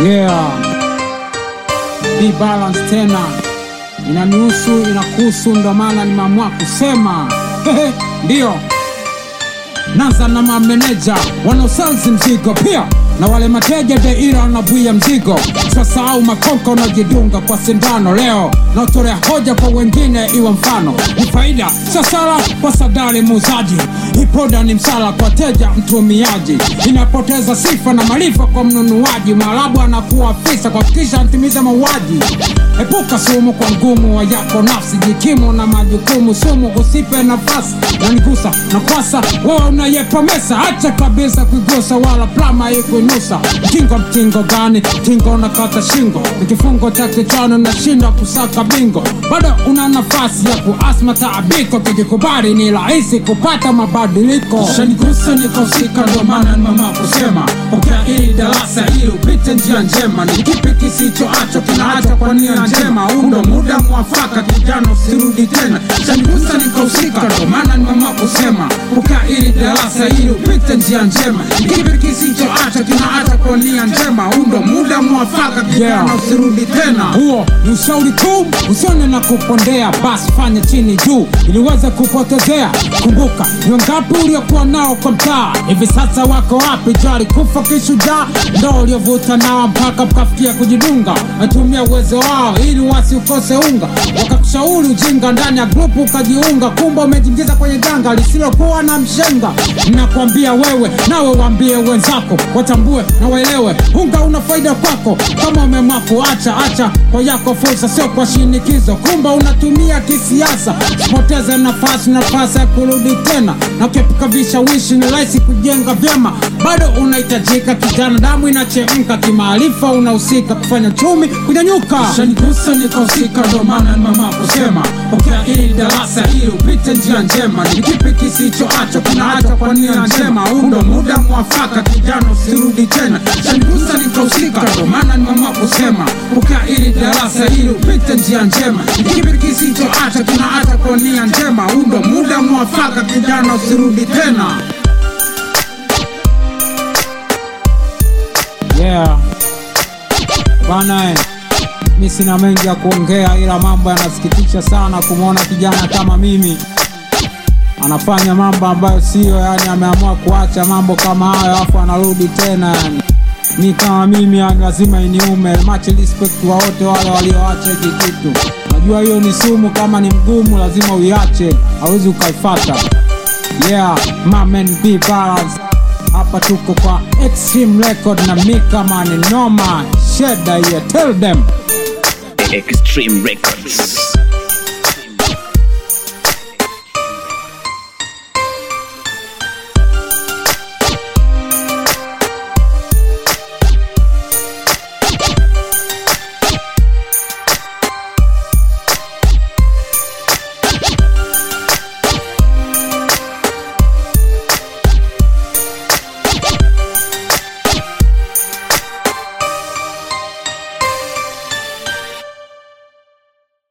Yeah. Be balance tena inanihusu inakuhusu, ndo maana nimeamua kusema ndiyo. Naanza na mameneja wanaosalzi mzigo pia na wale mateja deira wanabwia mzigo. Sasahau makonka unaojidunga kwa sindano leo, naotolea hoja kwa wengine iwe mfano. Ni faida sasala kwa sadari muuzaji, ipoda ni msala kwa teja mtumiaji, inapoteza sifa na maarifa kwa mnunuaji. Mwarabu anakuwa afisa kwa kisha antimize mauaji. Epuka sumu kwa ngumu wa yako nafsi, jikimu na majukumu, sumu usipe nafasi. Nanigusa na kwasa wewe unayepa mesa, acha kabisa kuigusa wala plama ikuinusa. Mtingo mtingo gani? Mtingo unakata shingo, ni kifungo cha kichwani, unashinda kusaka bingo. Bado una nafasi ya kuasma taabiko, kijikubali ni rahisi kupata mabadiliko. Shanigusa nikahusika, ndo maana ni mama kusema pokea hili darasa ili upite njia njema. Ni kipi kisichoacho kinaacha kwa nia njema? Undo muda mwafaka, kijana usirudi tena. Shanigusa nikahusika, ndo maana ni mama kusema pokea hili darasa ili upite njia njema. Ni kipi kisichoacho kinaacha kwa nia njema? Undo muda mwafaka, kijana usirudi tena. Huo ni ushauri tu, usione na kupondea, basi fanya chini juu ili uweze kupotezea. Kumbuka ni wangapi uliokuwa nao kwa mtaa, hivi sasa wako wapi? Jari kufa kishujaa, ndo uliovuta nao mpaka mkafikia kujidunga. Watumia uwezo wao ili wasiukose unga, wakakushauri ujinga ndani ya grupu ukajiunga, kumbe umejiingiza kwenye janga lisilokuwa na mshenga. Nakwambia wewe, nawe waambie wenzako, watambue na waelewe, unga una faida kwako. Kama umeamua kuacha, acha kwa yako fursa, sio kwa shinikizo. Kumbe unatumia kisiasa, poteze nafasi, nafasi ya kurudi tena na ukiepuka vishawishi, ni rahisi kujenga vyema. Bado unahitajika kijana, damu inachemka, kimaarifa unahusika kufanya chumi kunyanyuka. Shanigusa nikahusika, ndo maana ni mama kusema pokea hili darasa ili upite njia njema. Ni kipi kisichoacho kinaacha kwa nia njema? Undo muda mwafaka, kijana usirudi tena. Shanigusa nikahusika, ndo maana ni mama kusema pokea hili darasa ili upite njia njema. Ni kipi kisichoacho kinaacha kwa nia njema? Undo muda mwafaka, kijana usirudi tena. Yeah. Bana eh. Mi sina mengi ya kuongea, ila mambo yanasikitisha sana kumwona kijana kama mimi anafanya mambo ambayo siyo, yani ameamua kuacha mambo kama hayo afu anarudi tena. Yani mi kama mimi, yani lazima iniume. Much respect wa wote wale walioacha hiki kitu. Najua hiyo ni sumu, kama ni mgumu lazima uiache, hawezi ukaifata. Yeah, my man be balance. Hapa tuko kwa Extreme Record na Mika man noma sheda yeah, tell them Extreme Records.